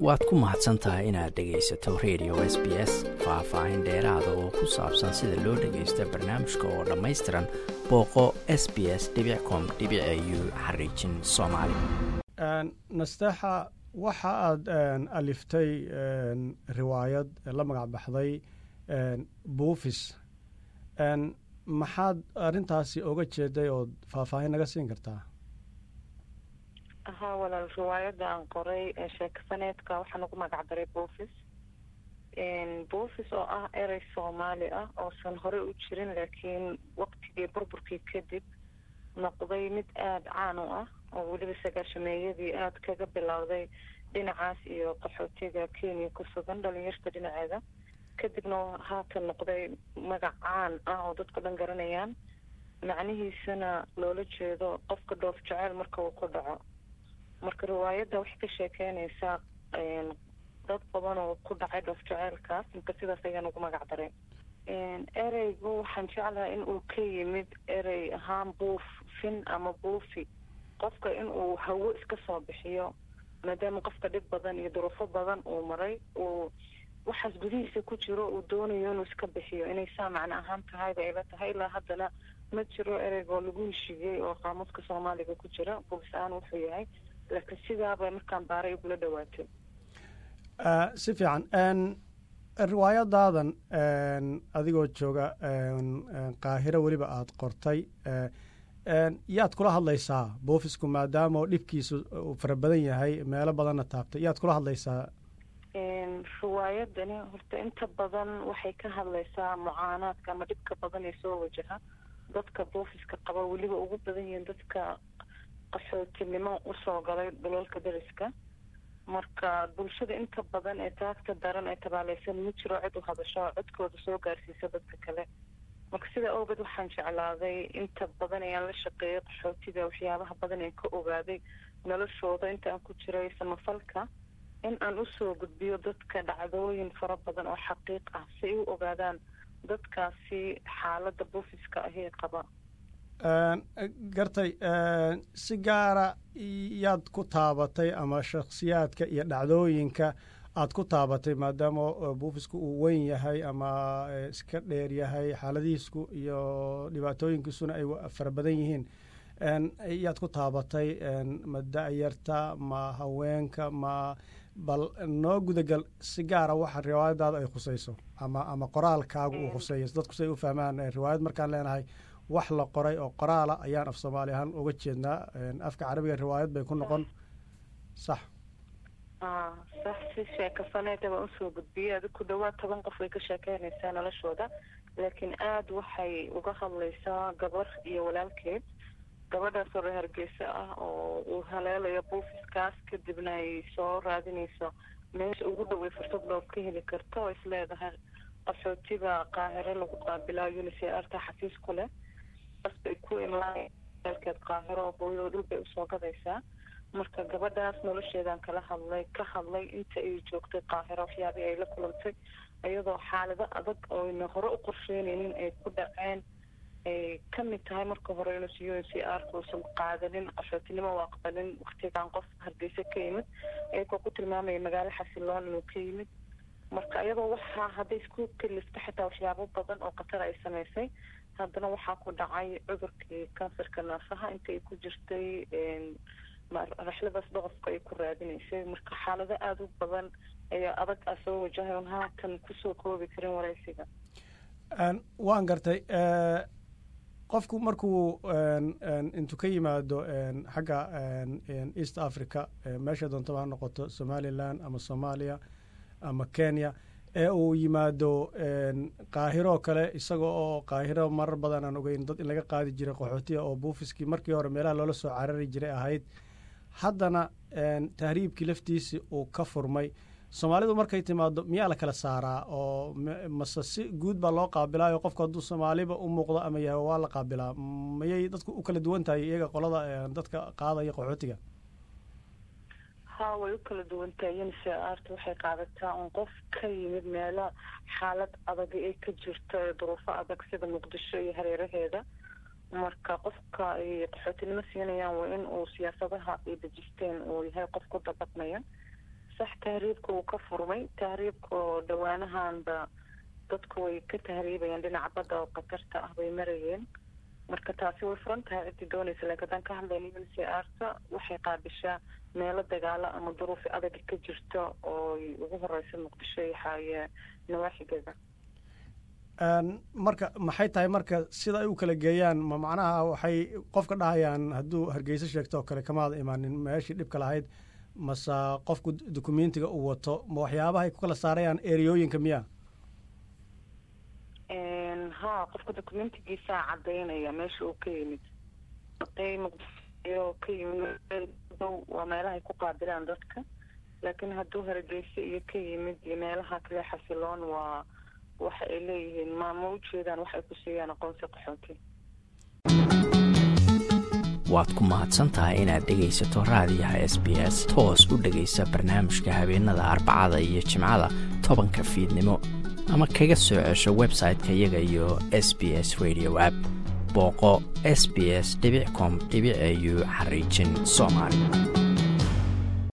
waad ku mahadsan tahay inaad dhegaysato radio s b s faah-faahin dheeraada oo ku saabsan sida loo dhagaysto barnaamijka oo dhammaystiran booqo s b s com u xariijin soomaali nasteexa waxa aad aliftay riwaayad la magac baxday buufis maxaad arrintaasi oga jeeday ood faahfaahin naga siin kartaa haa walaal riwaayadda aan qoray ee sheekafaneedka waxaan ugu magac daray buufis buufis oo ah erey soomaali ah oosan horey u jirin laakiin waqtigii burburkii kadib noqday mid aada caan u ah oo weliba sagaashameeyadii aada kaga bilowday dhinacaas iyo qaxootiga kenya ku sugan dhalinyarta dhinaceeda kadibna haatan noqday magac caan ah oo dadka dhan garanayaan macnihiisana loola jeedo qofka dhoof jeceyl marka uu ku dhaco marka riwaayadda waxay ka sheekeynaysaa dad badan oo ku dhacay dhoof jeceylkaas marka sidaas ayaan ugu magac daray ereygu waxaan jeclahay in uu ka yimid erey ahaan buuf fin ama buufi qofka in uu hawo iska soo bixiyo maadaama qofka dhib badan iyo duruufo badan uu maray uu waxaas gudihiisa ku jiro uu doonayo inuu iska bixiyo inay saa macno ahaan tahayba ayla tahay ilaa haddana ma jiro ereygoo lagu heshiiyey oo qaamuuska soomaaliga ku jira buufis ahaan wuxuu yahay laakiin sidaaba markaan baaray igula dhawaatay si fiican riwaayadaadan adigoo jooga qaahiro weliba aada qortay yaad kula hadlaysaa buufisku maadaama dhibkiisu uu fara badan yahay meelo badanna taabtay yaad kula hadlaysaa riwaayadani horta inta badan waxay ka hadlaysaa mucaanaadka ama dhibka badan ee soo wajaha dadka buufiska qaba weliba ugu badan yihiin dadka qaxootinimo usoo galay dhulalka dariska marka bulshada inta badan ee taagta daran ee tabaaleysan ma jiro cid u hadasho oo codkooda soo gaarsiisa dadka kale marka sidaa awgeed waxaan jeclaaday inta badan ayaan la shaqeeyay qaxootiga waxyaabaha badan ee ka ogaaday noloshooda inta aan ku jiray samafalka in aan usoo gudbiyo dadka dhacdooyin fara badan oo xaqiiq ah si ay u ogaadaan dadkaasi xaaladda buufiska ahee qaba gartay si gaara yaad ku taabatay ama shakhsiyaadka iyo dhacdooyinka aad ku taabatay maadaama buufisku uu weyn yahay ama iska dheer yahay xaaladihiisku iyo dhibaatooyinkiisuna ay fara badan yihiin yaad ku taabatay ma da-yarta ma haweenka ma bal noo gudagal si gaara waxa riwaayadaada ay khusayso ama ama qoraalkaagu uu khuseeyo dadku say u fahmaan riwaayad markaan leenahay wax la qoray oo qoraala ayaan af soomaali ahaan uga jeednaa afka carabiga riwaayad bay ku noqon sax sax si sheekafaneeda baan usoo gudbiyey adi ku dhawaad toban qof way ka sheekeynaysaa noloshooda laakiin aada waxay uga hadlaysaa gabar iyo walaalkeed gabadhaasoo reer hargeysa ah oo uu haleelayo buufiskaas kadibna ay soo raadinayso meesha ugu dhoway fursad dhoof ka heli karto oo isleedahay qaxootiga qaahiro lagu qaabilaa unicrta xafiis ku leh basbay ku imlaalkeed qaahiro oo hooyadoo dhul bay usoo gadaysaa marka gabadhaas nolosheedaan kala hadlay ka hadlay inta ay joogtay qaahiro waxyaabihii ay la kulantay iyadoo xaalado adag oyna hore u qorsheynaynin ay ku dhaceen ay ka mid tahay marka hore inuusa u n c r uusan qaadanin qaxootinimo u aqbalin waktigan qof hargeysa ka yimid iyagoo ku tilmaamaya magaalo xasiloon inuu ka yimid marka iyadoo waxaa hadday isku kalifta xitaa waxyaabo badan oo khatar ay samaysay haddana waxaa ku dhacay cudurkii kansarka naafaha inta ay ku jirtay raxladaas dhaqofka ay ku raadinaysay marka xaalado aada u badan ayaa adag a soo wajahay oon haatan kusoo koobi karin waraysiga waan gartay qofku markuu intuu ka yimaado xagga east africa meesha doontaba ha noqoto somalilan ama soomaaliya ama kenya ee uu yimaado qaahiro kale isaga oo qaahiro marar badan aan ogeyn dad in laga qaadi jiray qaxootiga oo buufiskii markii hore meelaha loola soo carari jiray ahayd haddana tahriibkii laftiisii uu ka furmay soomaalidu markay timaado miyaa la kala saaraa oo mase si guud baa loo qaabilaayo qofku hadduu soomaaliba u muuqdo ama yahay waa la qaabilaa mayay dadku u kala duwan tahay iyaga qolada dadka qaadaya qaxootiga ha way u kala duwan tahay unicrt waxay qaadataa un qof ka yimid meelo xaalad adag ay ka jirto ee duruufo adag sida muqdisho iyo hareeraheeda marka qofka ay qaxootinimo siinayaan waa in uu siyaasadaha ay dejisteen uu yahay qof ku dabaqmaya sax tahriibka uu ka furmay tahriibka oo dhawaanahanba dadku way ka tahriibayeen dhinaca badda oo khatarta ah bay marayeen marka taasi way furan tahay ciddii doonaysa laakiin haddaan ka hadlayna un c arta waxay qaabishaa meelo dagaalo ama duruufi adag ka jirta oo ugu horeysa muqdisho iyo xaaye nawaaxigeeda marka maxay tahay marka sida ay u kala geeyaan ma macnaha waxay qofka dhahayaan hadduu hargeysa sheegto oo kale kamaada imaanin meeshii dhibka lahayd mase qofku dukumentiga uu wato ma waxyaabahay ku kala saarayaan ereyooyinka miya ha qofka documentigiisaa cadaynaya meesha uu ka yimid haday muqdisho ka yimid dow waa meelahay ku qaabilaan dadka laakiin hadduu hargeysa iyo ka yimid iyo meelaha kale xasiloon waa waxa ay leeyihiin maama ujeedaan waxay ku siiyaan aqoonsi qaxooti waad ku mahadsantahay inaad dhegaysato raadiyaha s b s toos u dhegaysa barnaamijka habeenada arbacada iyo jimcada tobanka fiidnimo ama kaga soo cesho website-ka iyaga iyo s b s radio app booqo s b s com au xariijin soomaali